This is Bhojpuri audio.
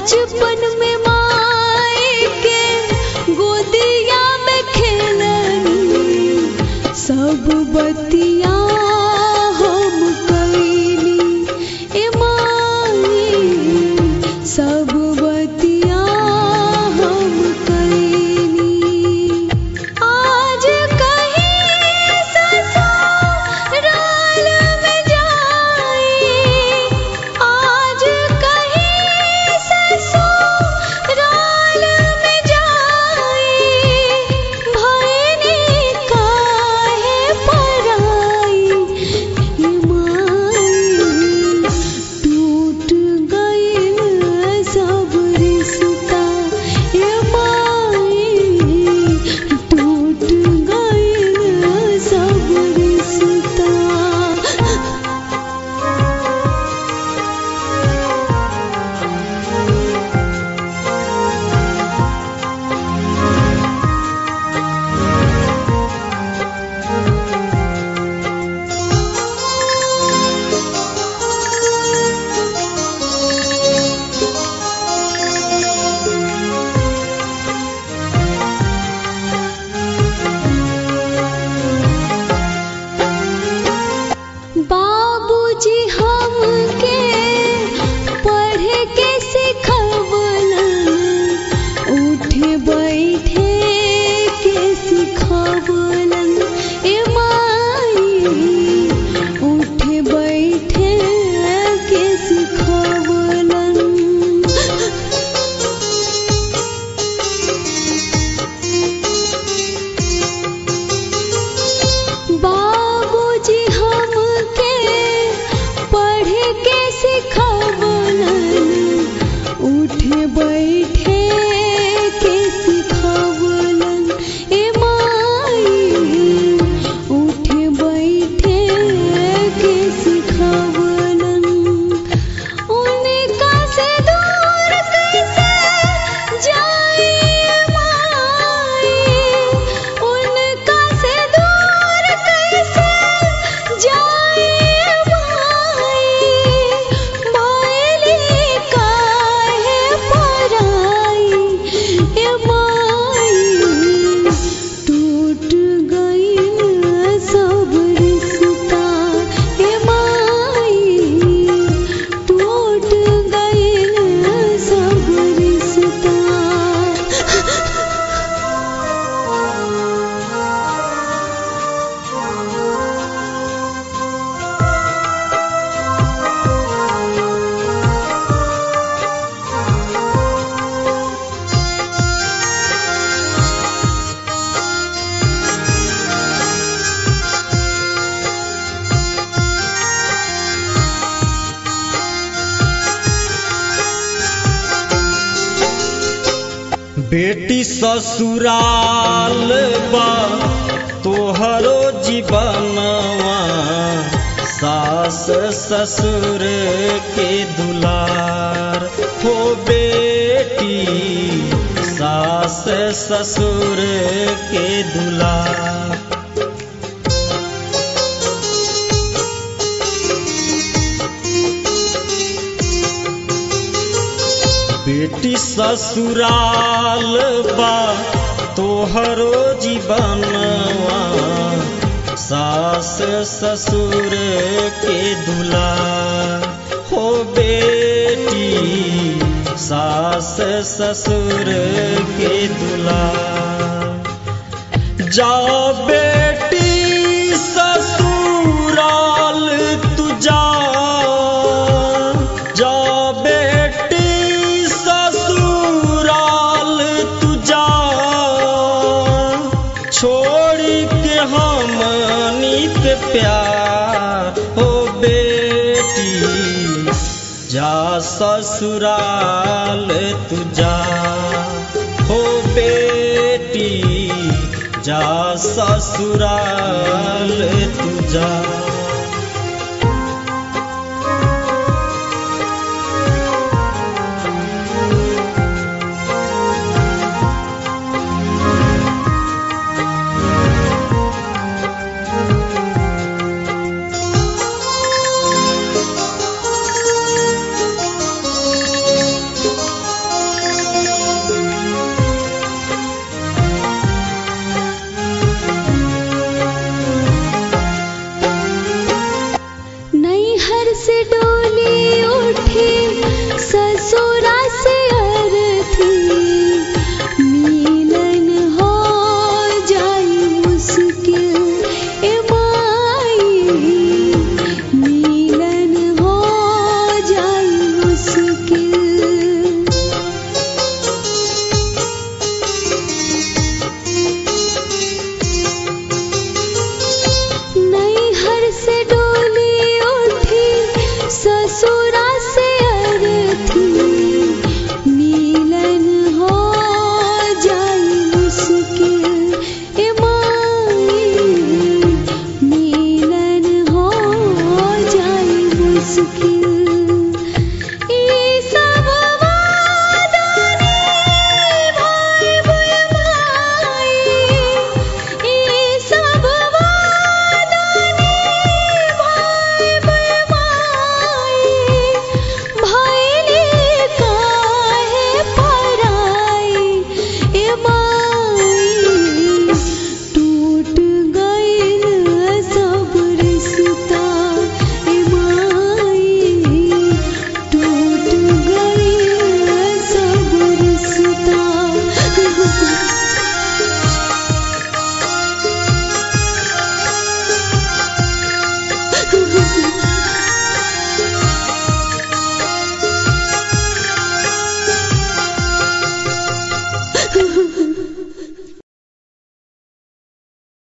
बचपन में माए के गोदिया में खेलनी सब बतिया हम कैली ए माई सब बतिया हम कैली आज कहीं ससुराल में जाई आज कहीं ससुराल में जाई भैनी काहे पराई ये माई टूट गइल सब रिश्ता ये माई टूट गइल सब रिश्ता बाबूजी हमके पढ़े के सिखवलन उठे बैठे के सिखवलन ए माई उठे बैठे के सिखवलन बाबूजी हमके पढ़े के सिखवलन उठे बैठे के सिखवलन ए माई उठे बैठे के सिखवलन उनका से दूर कैसे जाए माई उनका से दूर कैसे जाए माई भैली काहे पराई ए माई टूट गइल सब रिश्ता ए माई टूट गइल सब रिश्ता बेटी ससुराल बा तोहरो जीवनवा सास ससुर के दुलार हो बेटी सास ससुर के दुलार बेटी ससुराल बा तोहरो जीवनवा सास ससुर के दुला हो बेटी सास ससुर के दुला जा बेटी ससुराल तू जा जा बेटी ससुराल तू जा छोड़ के हमनी के प्यार हो बेटी जा ससुराल तू जा हो बेटी जा ससुराल तू जा